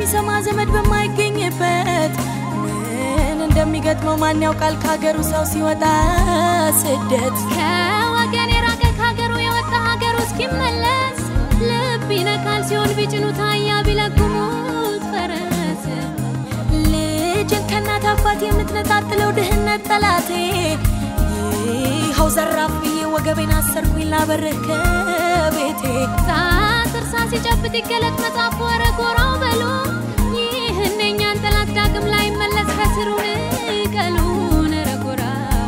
የሚሰማ ዘመድ በማይገኝበት ምን እንደሚገጥመው ማን ያውቃል ከሀገሩ ሰው ሲወጣ ስደት ከወገን የራቀ ከሀገሩ የወጣ ሀገሩ እስኪመለስ ልብ ይነካል ሲሆን ቢጭኑት አህያ ቢለጉሙት ፈረስ ልጅን ከእናት አባት የምትነጣጥለው ድህነት ጠላቴ ይኸው ዘራፍ ብዬ ወገቤን አሰርኩኝ ላበርህ ከቤቴ ጣት እርሳ ሲጨብጥ ይገለጥ መጽሐፍ ወረ ጎራው በሉ ይህን የኛን ጠላት ዳግም ላይ መለስ ከስሩን ቀሉን ረጎራው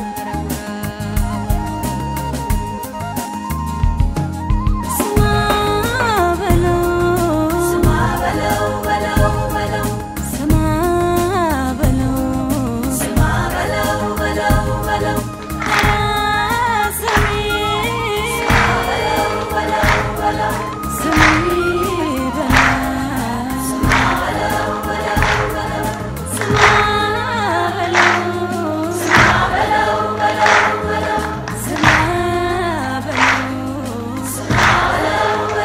ስማ በለው ስማ በለው በለው በለው ስማ በለው ስማ በለው በለው በለው ስሚ በለው በለው በለው ስሚ በለው ስማ በለው በለው በለው ስማ በለው ስማ በለው በለው በለው ስማ በለው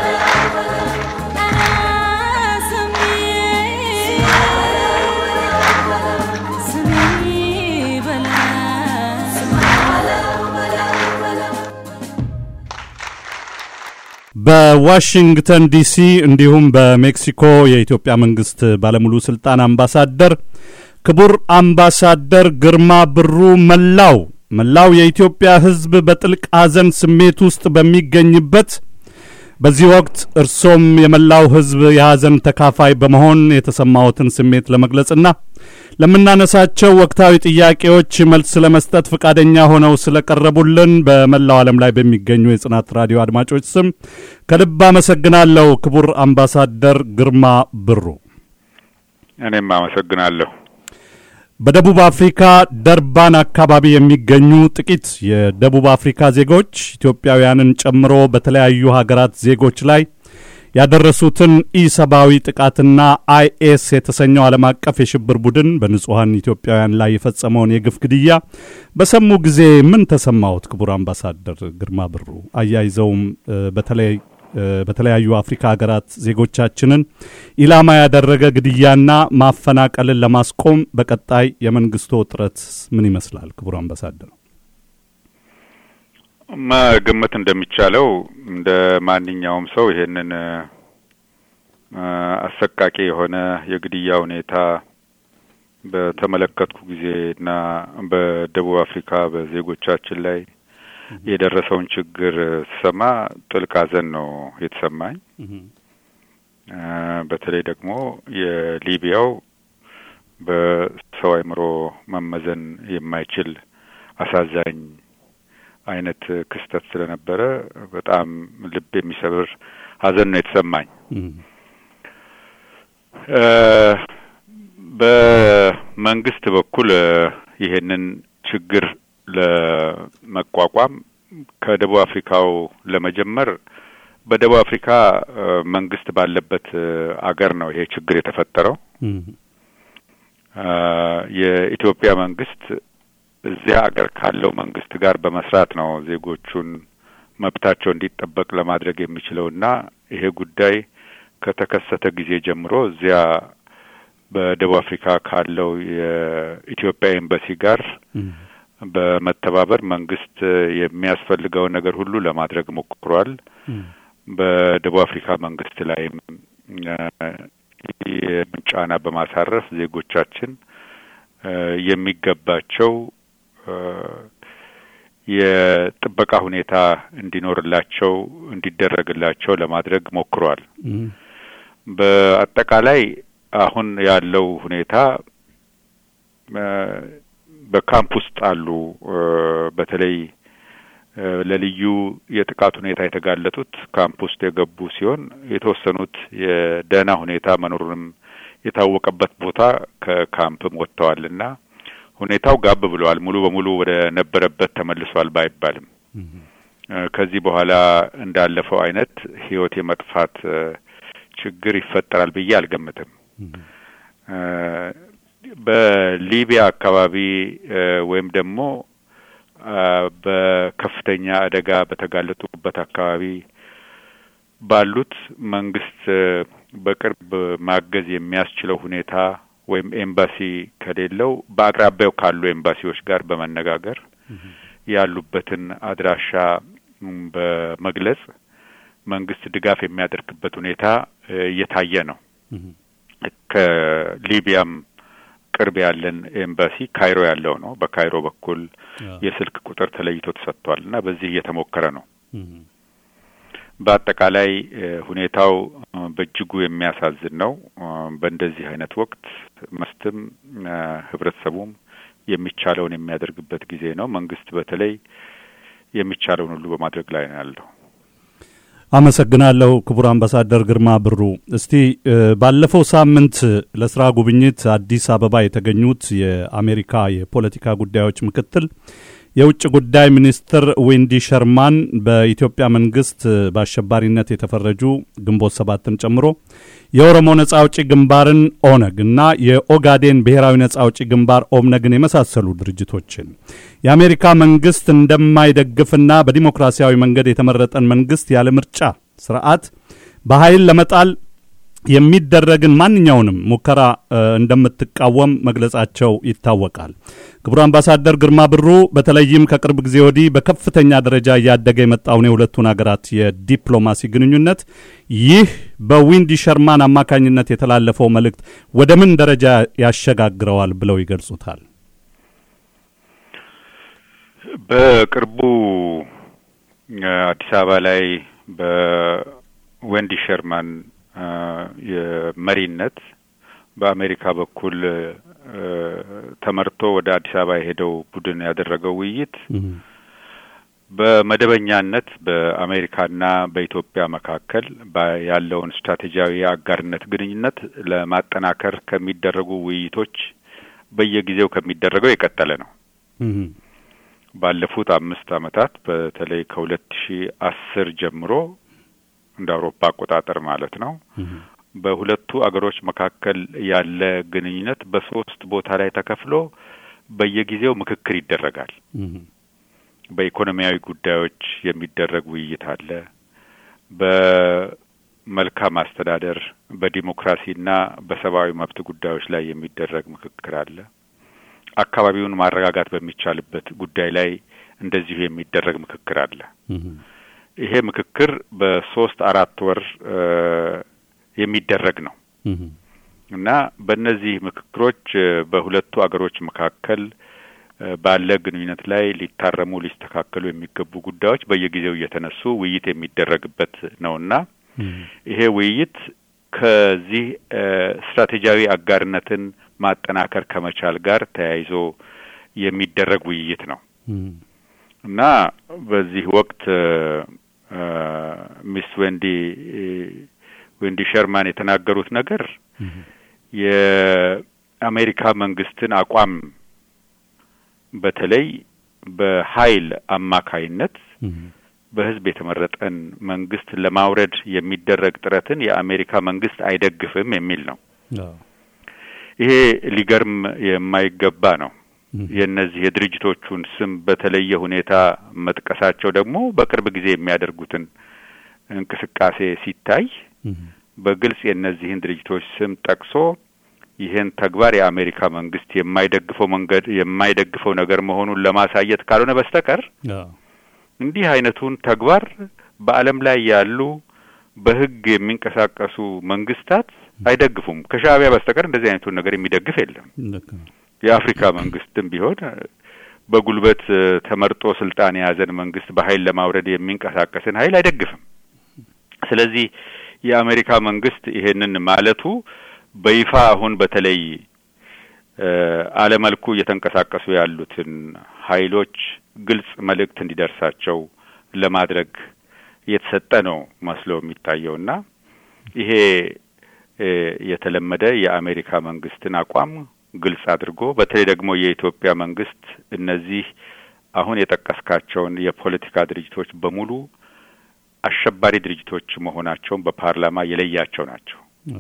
በዋሽንግተን ዲሲ እንዲሁም በሜክሲኮ የኢትዮጵያ መንግስት ባለሙሉ ስልጣን አምባሳደር ክቡር አምባሳደር ግርማ ብሩ መላው መላው የኢትዮጵያ ሕዝብ በጥልቅ ሐዘን ስሜት ውስጥ በሚገኝበት በዚህ ወቅት እርሶም የመላው ሕዝብ የሐዘን ተካፋይ በመሆን የተሰማዎትን ስሜት ለመግለጽና ለምናነሳቸው ወቅታዊ ጥያቄዎች መልስ ለመስጠት ፈቃደኛ ሆነው ስለቀረቡልን በመላው ዓለም ላይ በሚገኙ የጽናት ራዲዮ አድማጮች ስም ከልብ አመሰግናለሁ። ክቡር አምባሳደር ግርማ ብሩ እኔም አመሰግናለሁ። በደቡብ አፍሪካ ደርባን አካባቢ የሚገኙ ጥቂት የደቡብ አፍሪካ ዜጎች ኢትዮጵያውያንን ጨምሮ በተለያዩ ሀገራት ዜጎች ላይ ያደረሱትን ኢሰብአዊ ጥቃትና አይኤስ የተሰኘው ዓለም አቀፍ የሽብር ቡድን በንጹሐን ኢትዮጵያውያን ላይ የፈጸመውን የግፍ ግድያ በሰሙ ጊዜ ምን ተሰማዎት? ክቡር አምባሳደር ግርማ ብሩ አያይዘውም በተለይ በተለያዩ አፍሪካ ሀገራት ዜጎቻችንን ኢላማ ያደረገ ግድያና ማፈናቀልን ለማስቆም በቀጣይ የመንግስቶ ጥረት ምን ይመስላል? ክቡር አምባሳደር መገመት እንደሚቻለው እንደ ማንኛውም ሰው ይሄንን አሰቃቂ የሆነ የግድያ ሁኔታ በተመለከትኩ ጊዜና በደቡብ አፍሪካ በዜጎቻችን ላይ የደረሰውን ችግር ስሰማ ጥልቅ ሐዘን ነው የተሰማኝ። በተለይ ደግሞ የሊቢያው በሰው አእምሮ መመዘን የማይችል አሳዛኝ አይነት ክስተት ስለነበረ በጣም ልብ የሚሰብር ሐዘን ነው የተሰማኝ። በመንግስት በኩል ይሄንን ችግር ለመቋቋም ከደቡብ አፍሪካው ለመጀመር በደቡብ አፍሪካ መንግስት ባለበት አገር ነው ይሄ ችግር የተፈጠረው። የኢትዮጵያ መንግስት እዚያ አገር ካለው መንግስት ጋር በመስራት ነው ዜጎቹን መብታቸው እንዲጠበቅ ለማድረግ የሚችለውና ይሄ ጉዳይ ከተከሰተ ጊዜ ጀምሮ እዚያ በደቡብ አፍሪካ ካለው የኢትዮጵያ ኤምባሲ ጋር በመተባበር መንግስት የሚያስፈልገውን ነገር ሁሉ ለማድረግ ሞክሯል። በደቡብ አፍሪካ መንግስት ላይም ጫና በማሳረፍ ዜጎቻችን የሚገባቸው የጥበቃ ሁኔታ እንዲኖርላቸው እንዲደረግላቸው ለማድረግ ሞክሯል። በአጠቃላይ አሁን ያለው ሁኔታ በካምፕ ውስጥ አሉ በተለይ ለልዩ የጥቃት ሁኔታ የተጋለጡት ካምፕ ውስጥ የገቡ ሲሆን የተወሰኑት የደህና ሁኔታ መኖሩንም የታወቀበት ቦታ ከካምፕም ወጥተዋልና ሁኔታው ጋብ ብለዋል። ሙሉ በሙሉ ወደ ነበረበት ተመልሷል ባይባልም ከዚህ በኋላ እንዳለፈው አይነት ህይወት የመጥፋት ችግር ይፈጠራል ብዬ አልገምትም። በሊቢያ አካባቢ ወይም ደግሞ በከፍተኛ አደጋ በተጋለጡበት አካባቢ ባሉት መንግስት በቅርብ ማገዝ የሚያስችለው ሁኔታ ወይም ኤምባሲ ከሌለው በአቅራቢያው ካሉ ኤምባሲዎች ጋር በመነጋገር ያሉበትን አድራሻ በመግለጽ መንግስት ድጋፍ የሚያደርግበት ሁኔታ እየታየ ነው። ከሊቢያም ቅርብ ያለን ኤምባሲ ካይሮ ያለው ነው። በካይሮ በኩል የስልክ ቁጥር ተለይቶ ተሰጥቷል እና በዚህ እየተሞከረ ነው። በአጠቃላይ ሁኔታው በእጅጉ የሚያሳዝን ነው። በእንደዚህ አይነት ወቅት መስትም ህብረተሰቡም የሚቻለውን የሚያደርግበት ጊዜ ነው። መንግስት በተለይ የሚቻለውን ሁሉ በማድረግ ላይ ነው ያለው። አመሰግናለሁ ክቡር አምባሳደር ግርማ ብሩ። እስቲ ባለፈው ሳምንት ለስራ ጉብኝት አዲስ አበባ የተገኙት የአሜሪካ የፖለቲካ ጉዳዮች ምክትል የውጭ ጉዳይ ሚኒስትር ዌንዲ ሸርማን በኢትዮጵያ መንግስት በአሸባሪነት የተፈረጁ ግንቦት ሰባትን ጨምሮ የኦሮሞ ነጻ አውጪ ግንባርን ኦነግ እና የኦጋዴን ብሔራዊ ነጻ አውጪ ግንባር ኦብነግን የመሳሰሉ ድርጅቶችን የአሜሪካ መንግስት እንደማይደግፍና በዲሞክራሲያዊ መንገድ የተመረጠን መንግስት ያለ ምርጫ ስርዓት በኃይል ለመጣል የሚደረግን ማንኛውንም ሙከራ እንደምትቃወም መግለጻቸው ይታወቃል። ክቡር አምባሳደር ግርማ ብሩ በተለይም ከቅርብ ጊዜ ወዲህ በከፍተኛ ደረጃ እያደገ የመጣውን የሁለቱን ሀገራት የዲፕሎማሲ ግንኙነት ይህ በዊንዲ ሸርማን አማካኝነት የተላለፈው መልእክት ወደ ምን ደረጃ ያሸጋግረዋል ብለው ይገልጹታል? በቅርቡ አዲስ አበባ ላይ በዌንዲ ሸርማን የመሪነት በአሜሪካ በኩል ተመርቶ ወደ አዲስ አበባ የሄደው ቡድን ያደረገው ውይይት በመደበኛነት በአሜሪካና በኢትዮጵያ መካከል ያለውን ስትራቴጂያዊ የአጋርነት ግንኙነት ለማጠናከር ከሚደረጉ ውይይቶች በየጊዜው ከሚደረገው የቀጠለ ነው። ባለፉት አምስት ዓመታት በተለይ ከሁለት ሺ አስር ጀምሮ እንደ አውሮፓ አቆጣጠር ማለት ነው። በሁለቱ አገሮች መካከል ያለ ግንኙነት በሶስት ቦታ ላይ ተከፍሎ በየጊዜው ምክክር ይደረጋል። በኢኮኖሚያዊ ጉዳዮች የሚደረግ ውይይት አለ። በመልካም አስተዳደር፣ በዲሞክራሲና በሰብአዊ መብት ጉዳዮች ላይ የሚደረግ ምክክር አለ። አካባቢውን ማረጋጋት በሚቻልበት ጉዳይ ላይ እንደዚሁ የሚደረግ ምክክር አለ። ይሄ ምክክር በሶስት አራት ወር የሚደረግ ነው እና በእነዚህ ምክክሮች በሁለቱ አገሮች መካከል ባለ ግንኙነት ላይ ሊታረሙ ሊስተካከሉ የሚገቡ ጉዳዮች በየጊዜው እየተነሱ ውይይት የሚደረግበት ነውና ይሄ ውይይት ከዚህ ስትራቴጂያዊ አጋርነትን ማጠናከር ከመቻል ጋር ተያይዞ የሚደረግ ውይይት ነው እና በዚህ ወቅት ሚስ ዌንዲ ዌንዲ ሸርማን የተናገሩት ነገር የአሜሪካ መንግስትን አቋም በተለይ በኃይል አማካይነት በህዝብ የተመረጠን መንግስት ለማውረድ የሚደረግ ጥረትን የአሜሪካ መንግስት አይደግፍም የሚል ነው። ይሄ ሊገርም የማይገባ ነው። የእነዚህ የድርጅቶቹን ስም በተለየ ሁኔታ መጥቀሳቸው ደግሞ በቅርብ ጊዜ የሚያደርጉትን እንቅስቃሴ ሲታይ በግልጽ የእነዚህን ድርጅቶች ስም ጠቅሶ ይህን ተግባር የአሜሪካ መንግስት የማይደግፈው መንገድ የማይደግፈው ነገር መሆኑን ለማሳየት ካልሆነ በስተቀር እንዲህ አይነቱን ተግባር በዓለም ላይ ያሉ በህግ የሚንቀሳቀሱ መንግስታት አይደግፉም። ከሻዕቢያ በስተቀር እንደዚህ አይነቱን ነገር የሚደግፍ የለም። የአፍሪካ መንግስትም ቢሆን በጉልበት ተመርጦ ስልጣን የያዘን መንግስት በኃይል ለማውረድ የሚንቀሳቀስን ኃይል አይደግፍም። ስለዚህ የአሜሪካ መንግስት ይሄንን ማለቱ በይፋ አሁን በተለይ አለመልኩ እየተንቀሳቀሱ ያሉትን ኃይሎች ግልጽ መልእክት እንዲደርሳቸው ለማድረግ የተሰጠ ነው መስሎ የሚታየውና ይሄ የተለመደ የአሜሪካ መንግስትን አቋም ግልጽ አድርጎ በተለይ ደግሞ የኢትዮጵያ መንግስት እነዚህ አሁን የጠቀስካቸውን የፖለቲካ ድርጅቶች በሙሉ አሸባሪ ድርጅቶች መሆናቸውን በፓርላማ የለያቸው ናቸው።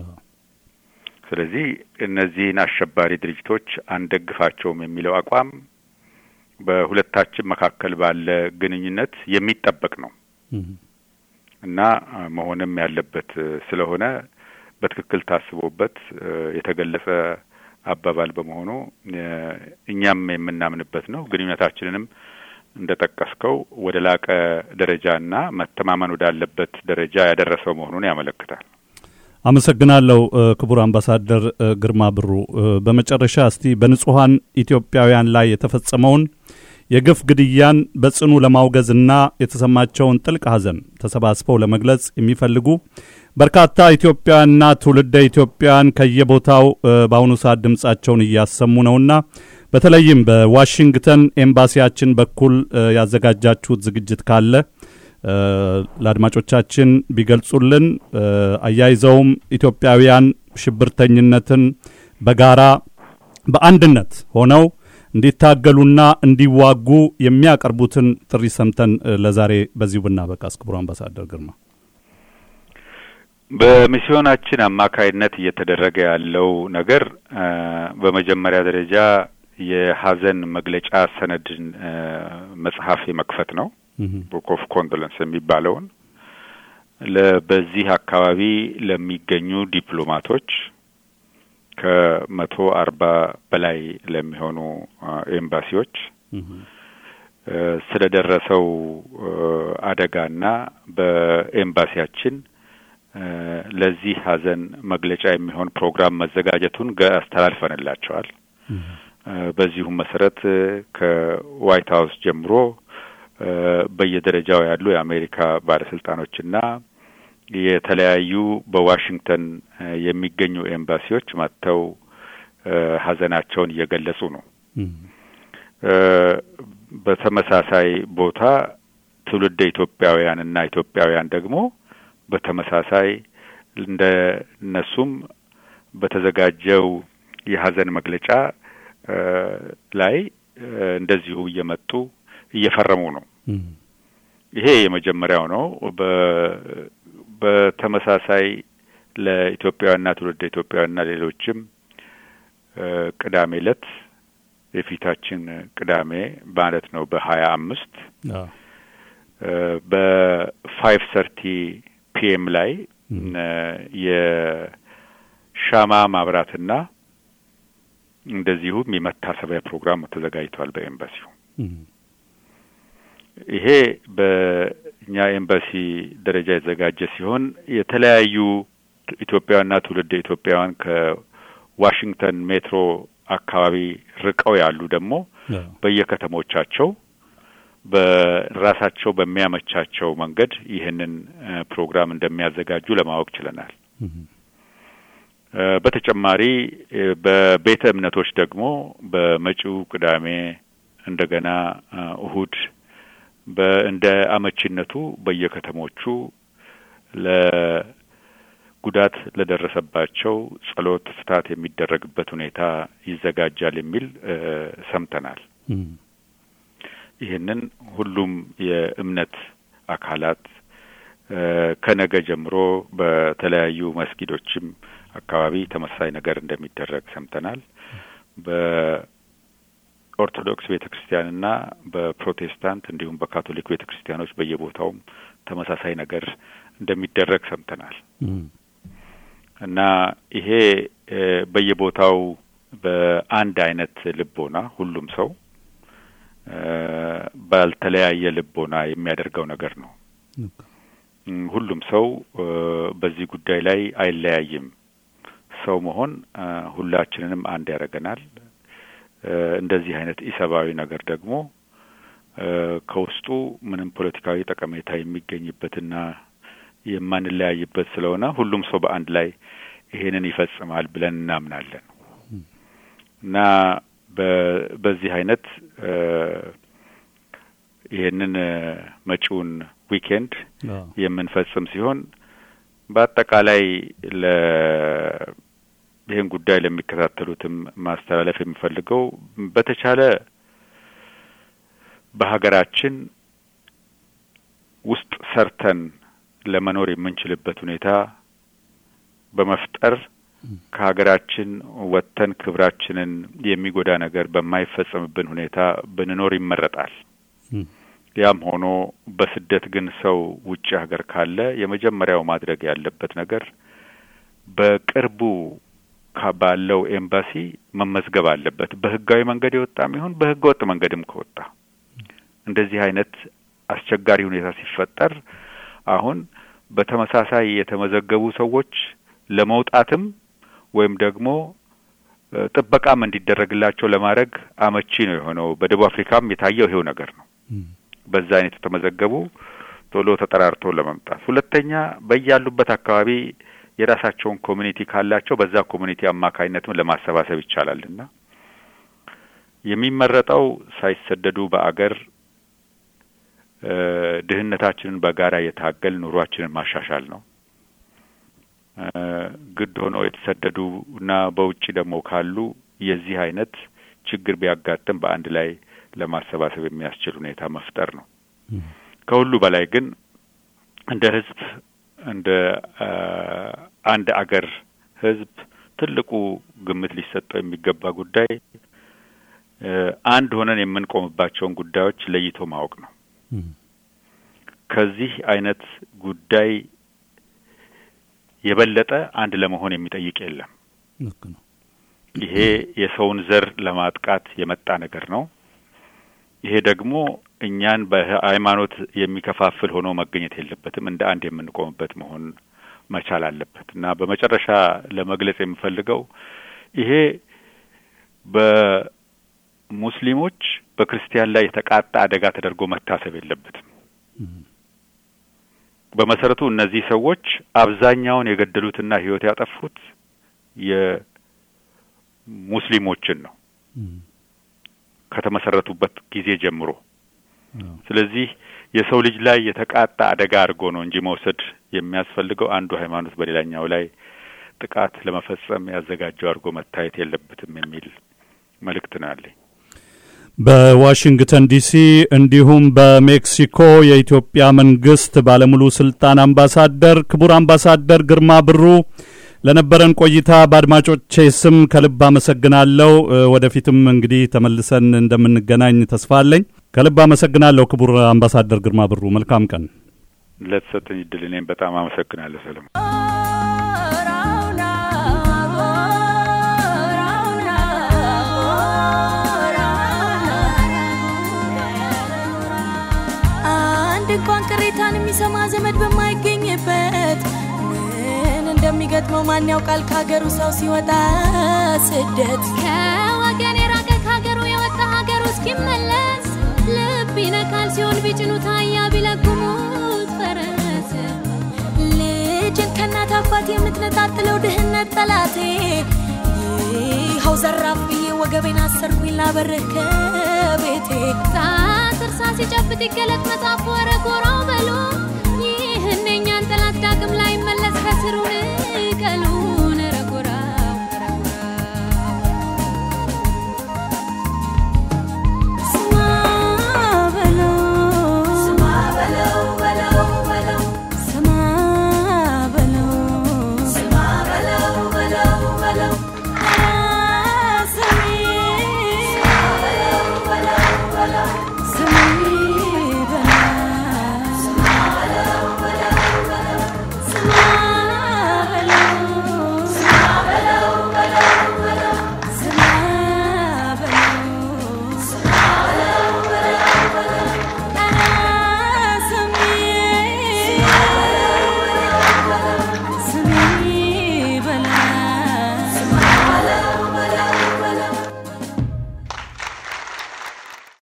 ስለዚህ እነዚህን አሸባሪ ድርጅቶች አንደግፋቸውም የሚለው አቋም በሁለታችን መካከል ባለ ግንኙነት የሚጠበቅ ነው። እና መሆንም ያለበት ስለሆነ በትክክል ታስቦበት የተገለጸ አባባል በመሆኑ እኛም የምናምንበት ነው። ግንኙነታችንንም እንደ ጠቀስከው ወደ ላቀ ደረጃና መተማመን ወዳለበት ደረጃ ያደረሰው መሆኑን ያመለክታል። አመሰግናለሁ ክቡር አምባሳደር ግርማ ብሩ። በመጨረሻ እስቲ በንጹሐን ኢትዮጵያውያን ላይ የተፈጸመውን የግፍ ግድያን በጽኑ ለማውገዝና የተሰማቸውን ጥልቅ ሐዘን ተሰባስበው ለመግለጽ የሚፈልጉ በርካታ ኢትዮጵያውያንና ትውልደ ኢትዮጵያውያን ከየቦታው በአሁኑ ሰዓት ድምጻቸውን እያሰሙ ነውና በተለይም በዋሽንግተን ኤምባሲያችን በኩል ያዘጋጃችሁት ዝግጅት ካለ ለአድማጮቻችን ቢገልጹልን። አያይዘውም ኢትዮጵያውያን ሽብርተኝነትን በጋራ በአንድነት ሆነው እንዲታገሉና እንዲዋጉ የሚያቀርቡትን ጥሪ ሰምተን ለዛሬ በዚሁ ብናበቃስ። ክቡር አምባሳደር ግርማ በሚስዮናችን አማካይነት እየተደረገ ያለው ነገር በመጀመሪያ ደረጃ የሀዘን መግለጫ ሰነድን መጽሐፍ የመክፈት ነው። ቡክ ኦፍ ኮንዶለንስ የሚባለውን በዚህ አካባቢ ለሚገኙ ዲፕሎማቶች ከመቶ አርባ በላይ ለሚሆኑ ኤምባሲዎች ስለደረሰው አደጋና በኤምባሲያችን ለዚህ ሀዘን መግለጫ የሚሆን ፕሮግራም መዘጋጀቱን አስተላልፈንላቸዋል። በዚሁም መሰረት ከዋይት ሀውስ ጀምሮ በየደረጃው ያሉ የአሜሪካ ባለስልጣኖችና የተለያዩ በዋሽንግተን የሚገኙ ኤምባሲዎች መጥተው ሀዘናቸውን እየገለጹ ነው። በተመሳሳይ ቦታ ትውልደ ኢትዮጵያውያንና ኢትዮጵያውያን ደግሞ በተመሳሳይ እንደ እነሱም በተዘጋጀው የሀዘን መግለጫ ላይ እንደዚሁ እየመጡ እየፈረሙ ነው። ይሄ የመጀመሪያው ነው። በተመሳሳይ ለኢትዮጵያውያንና ትውልደ ኢትዮጵያውያንና ሌሎችም ቅዳሜ ዕለት የፊታችን ቅዳሜ ማለት ነው በሀያ አምስት በፋይቭ ሰርቲ ፒኤም ላይ የሻማ ማብራትና እንደዚሁም የመታሰቢያ ፕሮግራም ተዘጋጅቷል በኤምባሲው። ይሄ በእኛ ኤምባሲ ደረጃ የተዘጋጀ ሲሆን የተለያዩ ኢትዮጵያውያንና ትውልደ ኢትዮጵያውያን ከዋሽንግተን ሜትሮ አካባቢ ርቀው ያሉ ደግሞ በየከተሞቻቸው በራሳቸው በሚያመቻቸው መንገድ ይህንን ፕሮግራም እንደሚያዘጋጁ ለማወቅ ችለናል። በተጨማሪ በቤተ እምነቶች ደግሞ በመጪው ቅዳሜ እንደገና እሁድ እንደ አመቺነቱ በየከተሞቹ ለጉዳት ለደረሰባቸው ጸሎት፣ ፍታት የሚደረግበት ሁኔታ ይዘጋጃል የሚል ሰምተናል። ይህንን ሁሉም የእምነት አካላት ከነገ ጀምሮ በተለያዩ መስጊዶችም አካባቢ ተመሳሳይ ነገር እንደሚደረግ ሰምተናል። በኦርቶዶክስ ቤተ ክርስቲያንና በፕሮቴስታንት እንዲሁም በካቶሊክ ቤተ ክርስቲያኖች በየቦታውም ተመሳሳይ ነገር እንደሚደረግ ሰምተናል እና ይሄ በየቦታው በአንድ አይነት ልቦና ሁሉም ሰው ባልተለያየ ልቦና የሚያደርገው ነገር ነው። ሁሉም ሰው በዚህ ጉዳይ ላይ አይለያይም። ሰው መሆን ሁላችንንም አንድ ያደርገናል። እንደዚህ አይነት ኢሰብአዊ ነገር ደግሞ ከውስጡ ምንም ፖለቲካዊ ጠቀሜታ የሚገኝበትና የማንለያይበት ስለሆነ ሁሉም ሰው በአንድ ላይ ይሄንን ይፈጽማል ብለን እናምናለን እና በዚህ አይነት ይህንን መጪውን ዊኬንድ የምንፈጽም ሲሆን በአጠቃላይ ለ ይህን ጉዳይ ለሚከታተሉትም ማስተላለፍ የሚፈልገው በተቻለ በሀገራችን ውስጥ ሰርተን ለመኖር የምንችልበት ሁኔታ በመፍጠር ከሀገራችን ወጥተን ክብራችንን የሚጎዳ ነገር በማይፈጸምብን ሁኔታ ብንኖር ይመረጣል። ያም ሆኖ በስደት ግን ሰው ውጭ ሀገር ካለ የመጀመሪያው ማድረግ ያለበት ነገር በቅርቡ ባለው ኤምባሲ መመዝገብ አለበት። በህጋዊ መንገድ የወጣም ይሁን በህገ ወጥ መንገድም ከወጣ እንደዚህ አይነት አስቸጋሪ ሁኔታ ሲፈጠር አሁን በተመሳሳይ የተመዘገቡ ሰዎች ለመውጣትም ወይም ደግሞ ጥበቃም እንዲደረግላቸው ለማድረግ አመቺ ነው የሆነው። በደቡብ አፍሪካም የታየው ይሄው ነገር ነው። በዛ አይነት የተመዘገቡ ቶሎ ተጠራርቶ ለመምጣት። ሁለተኛ በያሉበት አካባቢ የራሳቸውን ኮሚኒቲ ካላቸው በዛ ኮሚኒቲ አማካኝነትም ለማሰባሰብ ይቻላልና የሚመረጠው ሳይሰደዱ በአገር ድህነታችንን በጋራ የታገል ኑሯችንን ማሻሻል ነው። ግድ ሆነው የተሰደዱ እና በውጭ ደግሞ ካሉ የዚህ አይነት ችግር ቢያጋጥም በአንድ ላይ ለማሰባሰብ የሚያስችል ሁኔታ መፍጠር ነው። ከሁሉ በላይ ግን እንደ ህዝብ እንደ አንድ አገር ህዝብ ትልቁ ግምት ሊሰጠው የሚገባ ጉዳይ አንድ ሆነን የምንቆምባቸውን ጉዳዮች ለይቶ ማወቅ ነው። ከዚህ አይነት ጉዳይ የበለጠ አንድ ለመሆን የሚጠይቅ የለም። ይሄ የሰውን ዘር ለማጥቃት የመጣ ነገር ነው። ይሄ ደግሞ እኛን በሃይማኖት የሚከፋፍል ሆኖ መገኘት የለበትም። እንደ አንድ የምንቆምበት መሆን መቻል አለበት እና በመጨረሻ ለመግለጽ የምፈልገው ይሄ በሙስሊሞች በክርስቲያን ላይ የተቃጣ አደጋ ተደርጎ መታሰብ የለበትም። በመሰረቱ እነዚህ ሰዎች አብዛኛውን የገደሉትና ህይወት ያጠፉት የሙስሊሞችን ነው ከተመሰረቱበት ጊዜ ጀምሮ። ስለዚህ የሰው ልጅ ላይ የተቃጣ አደጋ አድርጎ ነው እንጂ መውሰድ የሚያስፈልገው አንዱ ሃይማኖት በሌላኛው ላይ ጥቃት ለመፈጸም ያዘጋጀው አድርጎ መታየት የለበትም የሚል መልእክት ነው ያለኝ። በዋሽንግተን ዲሲ እንዲሁም በሜክሲኮ የኢትዮጵያ መንግስት ባለሙሉ ስልጣን አምባሳደር ክቡር አምባሳደር ግርማ ብሩ ለነበረን ቆይታ በአድማጮቼ ስም ከልብ አመሰግናለሁ። ወደፊትም እንግዲህ ተመልሰን እንደምንገናኝ ተስፋ አለኝ። ከልብ አመሰግናለሁ ክቡር አምባሳደር ግርማ ብሩ። መልካም ቀን። ለተሰጠኝ እድል እኔም በጣም አመሰግናለሁ ሰለሞን። አንድ እንኳን ቅሬታን የሚሰማ ዘመድ በማይገኝበት ምን እንደሚገጥመው ማን ያውቃል? ከሀገሩ ሰው ሲወጣ ስደት ከወገን የራቀ ከሀገሩ የወጣ ሀገሩ እስኪመለስ ልብ ይነካል ሲሆን ቢጭኑት አህያ ቢለጉሙት ፈረስ ልጅን ከእናት አባት የምትነጣጥለው ድህነት ጠላቴ ይኸው ዘራፍ ብዬ ወገቤን አሰርኩኝ ላበርህ ከቤቴ ጣት እርሳ ሲጨብጥ ይገለጥ መጽሐፍ ወረ ጎራው በሎ ይህን የእኛን ጠላት ዳግም ላይ መለስ ከስሩ